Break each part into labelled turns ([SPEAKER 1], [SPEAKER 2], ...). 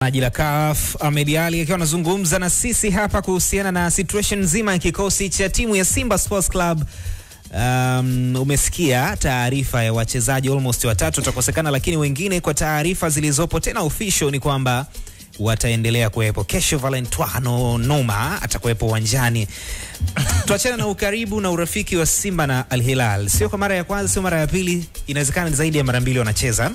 [SPEAKER 1] Maji la CAF Ahmed Ali akiwa anazungumza na sisi hapa kuhusiana na situation nzima ya kikosi cha timu ya Simba Sports Club. Um, umesikia taarifa ya wachezaji almost watatu watakosekana, lakini wengine kwa taarifa zilizopo tena official ni kwamba wataendelea kuwepo. Kesho Valentino Noma atakuwepo uwanjani. Tuachana na ukaribu na urafiki wa Simba na Al Hilal, sio kwa mara ya kwanza, sio mara ya pili, inawezekana ni zaidi ya mara mbili wanacheza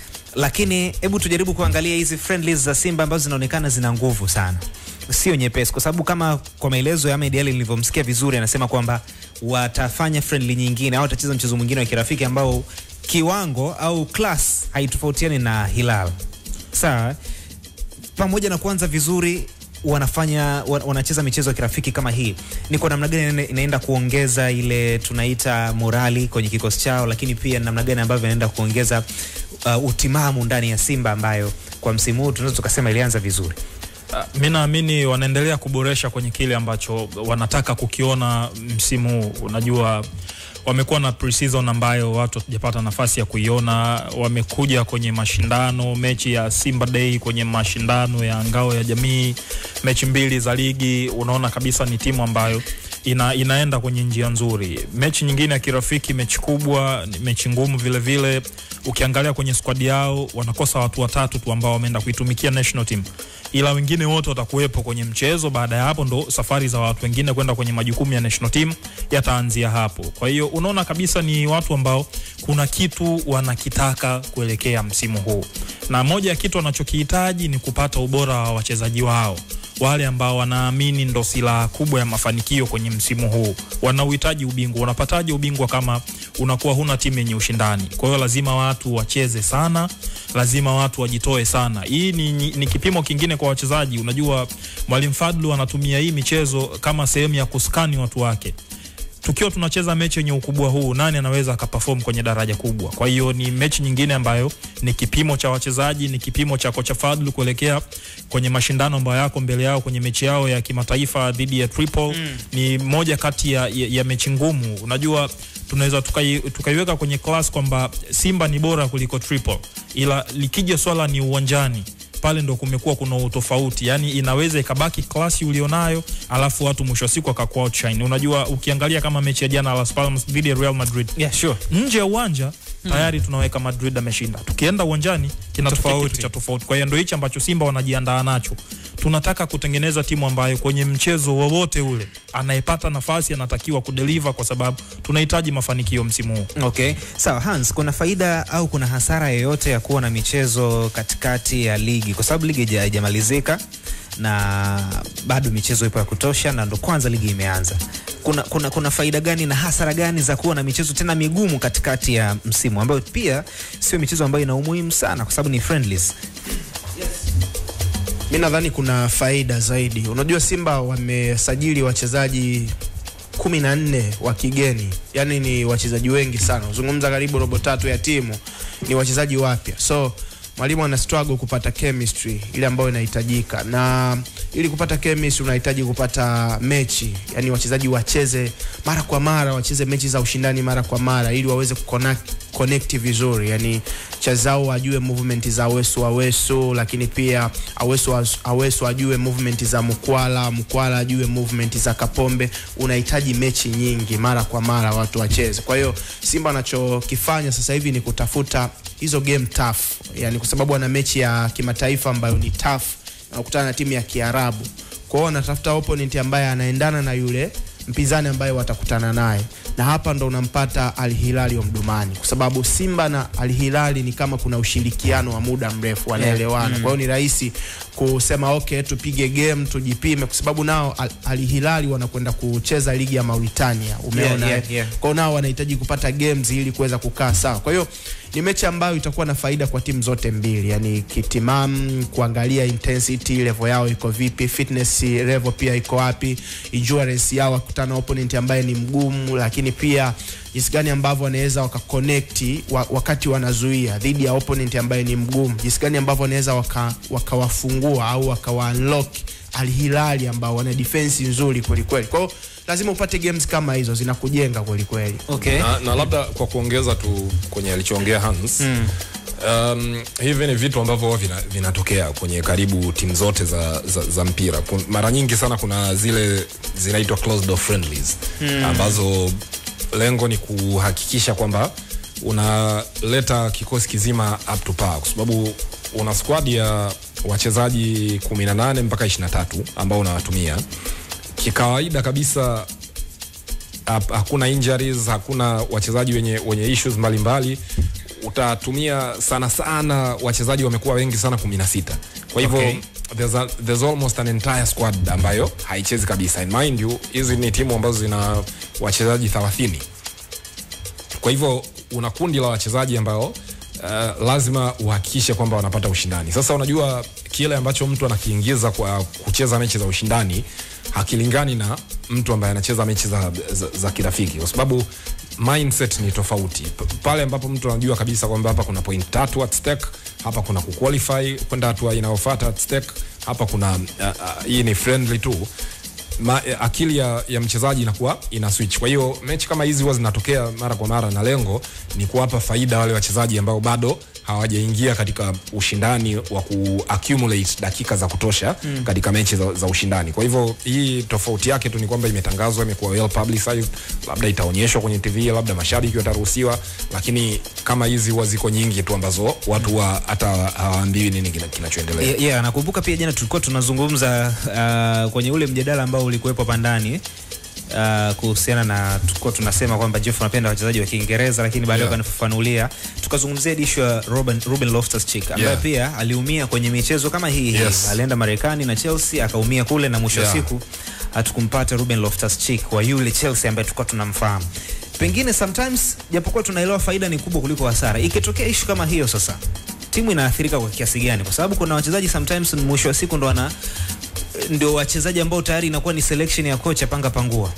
[SPEAKER 1] lakini hebu tujaribu kuangalia hizi friendlies za Simba ambazo zinaonekana zina nguvu sana, sio nyepesi, kwa sababu kama kwa maelezo ya Ahmed Ali nilivyomsikia vizuri, anasema kwamba watafanya friendly nyingine au watacheza mchezo mwingine wa kirafiki ambao kiwango au class haitofautiani na Hilal. Sawa, pamoja na kuanza vizuri wanafanya wan- wanacheza michezo ya kirafiki kama hii, ni kwa namna gani ina- inaenda kuongeza ile tunaita morali kwenye kikosi chao, lakini pia namna gani ambavyo inaenda kuongeza uh, utimamu ndani ya Simba ambayo kwa msimu huu tunaweza tukasema ilianza vizuri.
[SPEAKER 2] Uh, mi naamini wanaendelea kuboresha kwenye kile ambacho wanataka kukiona msimu huu. Unajua, wamekuwa na pre-season ambayo watu hatujapata nafasi ya kuiona. Wamekuja kwenye mashindano, mechi ya Simba Day kwenye mashindano ya ngao ya jamii, mechi mbili za ligi. Unaona kabisa ni timu ambayo ina, inaenda kwenye njia nzuri. Mechi nyingine ya kirafiki, mechi kubwa, ni mechi ngumu vile vile. Ukiangalia kwenye squad yao wanakosa watu watatu tu ambao wameenda kuitumikia national team, ila wengine wote watakuwepo kwenye mchezo. Baada ya hapo ndo safari za watu wengine kwenda kwenye majukumu ya national team yataanzia hapo. Kwa hiyo unaona kabisa ni watu ambao kuna kitu wanakitaka kuelekea msimu huu, na moja ya kitu wanachokihitaji ni kupata ubora wa wachezaji wao wale ambao wanaamini ndo silaha kubwa ya mafanikio kwenye msimu huu. Wanauhitaji ubingwa. Unapataje ubingwa kama unakuwa huna timu yenye ushindani? Kwa hiyo lazima watu wacheze sana, lazima watu wajitoe sana. Hii ni, ni, ni kipimo kingine kwa wachezaji. Unajua, Mwalimu Fadlu anatumia hii michezo kama sehemu ya kuskani watu wake tukiwa tunacheza mechi yenye ukubwa huu, nani anaweza akaperform kwenye daraja kubwa? Kwa hiyo ni mechi nyingine ambayo ni kipimo cha wachezaji, ni kipimo cha kocha Fadlu kuelekea kwenye mashindano ambayo yako mbele yao kwenye mechi yao ya kimataifa dhidi ya Tripoli. Mm. Ni moja kati ya, ya, ya mechi ngumu. Unajua tunaweza tukai, tukaiweka kwenye class kwamba Simba ni bora kuliko Tripoli, ila likija swala ni uwanjani pale ndo kumekuwa kuna utofauti, yani inaweza ikabaki klasi ulionayo, alafu watu mwisho wa siku akakuwa outshine. Unajua, ukiangalia kama mechi ya jana Las Palmas dhidi ya Real Madrid,
[SPEAKER 1] Yeah, sure.
[SPEAKER 2] nje ya uwanja tayari tunaweka Madrid ameshinda, tukienda uwanjani kinatokea
[SPEAKER 1] Tofauti.
[SPEAKER 2] kitu cha tofauti. Kwa hiyo ndo hichi ambacho Simba wanajiandaa nacho. Tunataka kutengeneza timu ambayo kwenye mchezo wowote ule anayepata nafasi anatakiwa kudeliver, kwa sababu tunahitaji mafanikio msimu huu.
[SPEAKER 1] Okay, sawa Hans, kuna faida au kuna hasara yoyote ya kuwa na michezo katikati ya ligi, kwa sababu ligi haija- haijamalizika na bado michezo ipo ya kutosha, na ndo kwanza ligi imeanza. Kuna, kuna, kuna faida gani na hasara gani za kuwa na michezo tena migumu katikati ya msimu, ambayo pia sio michezo ambayo ina umuhimu sana, kwa sababu ni friendlies.
[SPEAKER 3] Mi nadhani kuna faida zaidi. Unajua Simba wamesajili wachezaji kumi na nne wa kigeni, yaani ni wachezaji wengi sana, uzungumza karibu robo tatu ya timu ni wachezaji wapya, so mwalimu ana struggle kupata chemistry ile ambayo inahitajika, na ili kupata chemistry unahitaji kupata mechi, yani wachezaji wacheze mara kwa mara, wacheze mechi za ushindani mara kwa mara, ili waweze kuconnect connect vizuri, yani chazao ajue movement za Awesu Awesu, lakini pia Awesu Awesu ajue movement za Mkwala, Mkwala ajue movement za Kapombe. Unahitaji mechi nyingi mara kwa mara watu wacheze. Kwa hiyo Simba anachokifanya sasa hivi ni kutafuta hizo game tough, yani kwa sababu ana mechi ya kimataifa ambayo ni tough, na kukutana na timu ya Kiarabu. Kwa hiyo wanatafuta opponent ambaye anaendana na yule mpinzani ambaye watakutana naye, na hapa ndo unampata Al Hilali wa Mdumani, kwa sababu Simba na Al Hilali ni kama kuna ushirikiano wa muda mrefu, wanaelewana. Kwa hiyo ni rahisi kusema okay, tupige game tujipime, kwa sababu nao Al, Al Hilali wanakwenda kucheza ligi ya Mauritania, umeona
[SPEAKER 1] Yeah,
[SPEAKER 3] eh?
[SPEAKER 1] yeah, yeah.
[SPEAKER 3] Kwa hiyo nao wanahitaji kupata games ili kuweza kukaa sawa. Kwa hiyo ni mechi ambayo itakuwa na faida kwa timu zote mbili, yani kitimam, kuangalia intensity level yao iko vipi, fitness level pia iko wapi, endurance yao wakutana na opponent ambaye ni mgumu, lakini pia jinsi gani ambavyo wanaweza wakaconnect wa, wakati wanazuia dhidi ya opponent ambaye ni mgumu, jinsi gani ambavyo wanaweza waka- wakawafungua au wakawa unlock Al Hilali ambao wana defense nzuri kweli kweli. Kwa hiyo lazima upate games kama hizo zinakujenga kweli kweli.
[SPEAKER 1] Okay.
[SPEAKER 4] na, na labda kwa kuongeza tu kwenye alichoongea Hans mm. Um, hivi ni vitu ambavyo huwa vina- vinatokea kwenye karibu timu zote za, za, za mpira. Kun, mara nyingi sana kuna zile zinaitwa closed door friendlies hmm. ambazo lengo ni kuhakikisha kwamba unaleta kikosi kizima up to par, kwa sababu una squad ya wachezaji 18 mpaka 23 ambao unawatumia kikawaida kabisa hap- hakuna injuries, hakuna wachezaji wenye, wenye issues mbalimbali utatumia sana sana wachezaji wamekuwa wengi sana 16 kwa hivyo
[SPEAKER 1] Okay.
[SPEAKER 4] there's, a, there's almost an entire squad ambayo haichezi kabisa and mind you hizi ni timu ambazo zina wachezaji 30 kwa hivyo una kundi la wachezaji ambao uh, lazima uhakikishe kwamba wanapata ushindani sasa unajua kile ambacho mtu anakiingiza kwa kucheza mechi za ushindani hakilingani na mtu ambaye anacheza mechi za, za, za kirafiki kwa sababu mindset ni tofauti P- pale ambapo mtu anajua kabisa kwamba hapa kuna point tatu at stake hapa kuna kuqualify kwenda hatua inayofuata at stake hapa kuna uh, uh, hii ni friendly tu ma, eh, akili ya, ya mchezaji inakuwa ina switch. Kwa hiyo mechi kama hizi huwa zinatokea mara kwa mara, na lengo ni kuwapa faida wale wachezaji ambao bado hawajaingia katika ushindani wa ku accumulate dakika za kutosha mm. katika mechi za, za ushindani. Kwa hivyo hii tofauti yake tu ni kwamba imetangazwa, imekuwa well publicized, labda itaonyeshwa kwenye TV, labda mashabiki wataruhusiwa, lakini kama hizi huwa ziko nyingi tu ambazo watu wa hata hawaambiwi nini kina- kinachoendelea.
[SPEAKER 1] Yeah, yeah, nakumbuka pia jana tulikuwa tunazungumza uh, kwenye ule mjadala ambao ulikuwepo hapa ndani uh, kuhusiana na tulikuwa tunasema kwamba Jeff anapenda wachezaji wa Kiingereza lakini baadaye
[SPEAKER 4] Yeah.
[SPEAKER 1] wakanifafanulia tukazungumzia issue ya Ruben, Ruben Loftus-Cheek ambaye
[SPEAKER 4] Yeah.
[SPEAKER 1] pia aliumia kwenye michezo kama hii hii
[SPEAKER 4] Yes.
[SPEAKER 1] alienda Marekani na Chelsea akaumia kule na mwisho wa
[SPEAKER 4] Yeah.
[SPEAKER 1] siku hatukumpata Ruben Loftus-Cheek wa yule Chelsea ambaye tulikuwa tunamfahamu pengine sometimes japokuwa tunaelewa faida ni kubwa kuliko hasara ikitokea issue kama hiyo sasa timu inaathirika kwa kiasi gani kwa sababu kuna wachezaji sometimes mwisho wa siku ndo wana ndio wachezaji ambao tayari inakuwa ni selection ya kocha panga pangua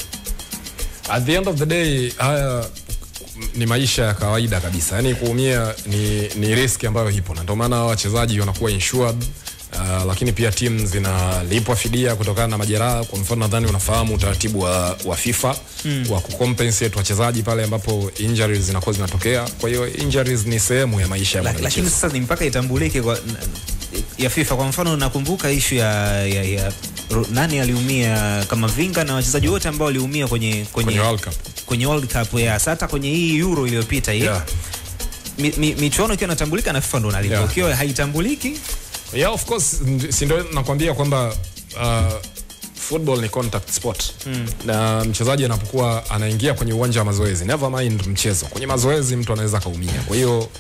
[SPEAKER 4] at the end of the day haya ni maisha ya kawaida kabisa yani kuumia ni, ni riski ambayo ipo na ndio maana hawa wachezaji wanakuwa insured Uh, lakini pia timu zinalipwa fidia kutokana na majeraha kwa mfano nadhani unafahamu utaratibu wa, wa fifa mm. wa kucompensate wachezaji pale ambapo injuries zinakuwa zinatokea kwa hiyo injuries ni sehemu ya maisha ya
[SPEAKER 1] La, lakini
[SPEAKER 4] mwanamichezo
[SPEAKER 1] sasa ni mpaka itambulike kwa ya FIFA. Kwa mfano nakumbuka ishu ya, ya, ya ro- nani aliumia kama Vinga na wachezaji wote ambao waliumia kwenye kwenye,
[SPEAKER 4] kwenye World Cup
[SPEAKER 1] kwenye World Cup ya hata kwenye hii Euro iliyopita hii
[SPEAKER 4] yeah.
[SPEAKER 1] mi, mi, michuano ikiwa inatambulika na FIFA ndo nalipa
[SPEAKER 4] Yeah.
[SPEAKER 1] ukiwa haitambuliki
[SPEAKER 4] yeah of course ndi- si ndio nakwambia kwamba uh, football ni contact sport mm. na mchezaji anapokuwa anaingia kwenye uwanja wa mazoezi never mind mchezo kwenye mazoezi mtu anaweza akaumia kwa hiyo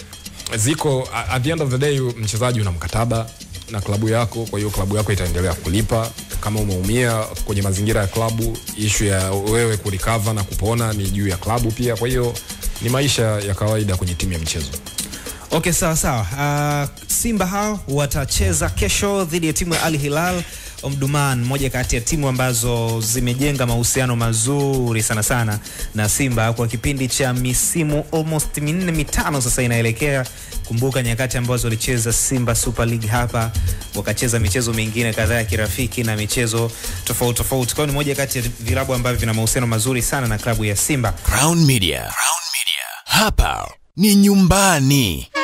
[SPEAKER 4] ziko a- at the end of the day mchezaji una mkataba na klabu yako kwa hiyo klabu yako itaendelea kulipa kama umeumia kwenye mazingira ya klabu ishu ya wewe kurikava na kupona ni juu ya klabu pia kwa hiyo ni maisha ya kawaida kwenye timu ya mchezo
[SPEAKER 1] Okay, sawa sawa. Uh, Simba hao watacheza kesho dhidi ya timu ya Al Hilal Omdurman, moja kati ya timu ambazo zimejenga mahusiano mazuri sana sana na Simba kwa kipindi cha misimu almost minne mitano sasa inaelekea. Kumbuka nyakati ambazo walicheza Simba Super League hapa, wakacheza michezo mingine kadhaa ya kirafiki na michezo tofauti tofauti. Kwa hiyo ni moja kati ya vilabu ambavyo vina mahusiano mazuri sana na klabu ya Simba.
[SPEAKER 5] Crown Media. Crown Media. Hapa ni nyumbani.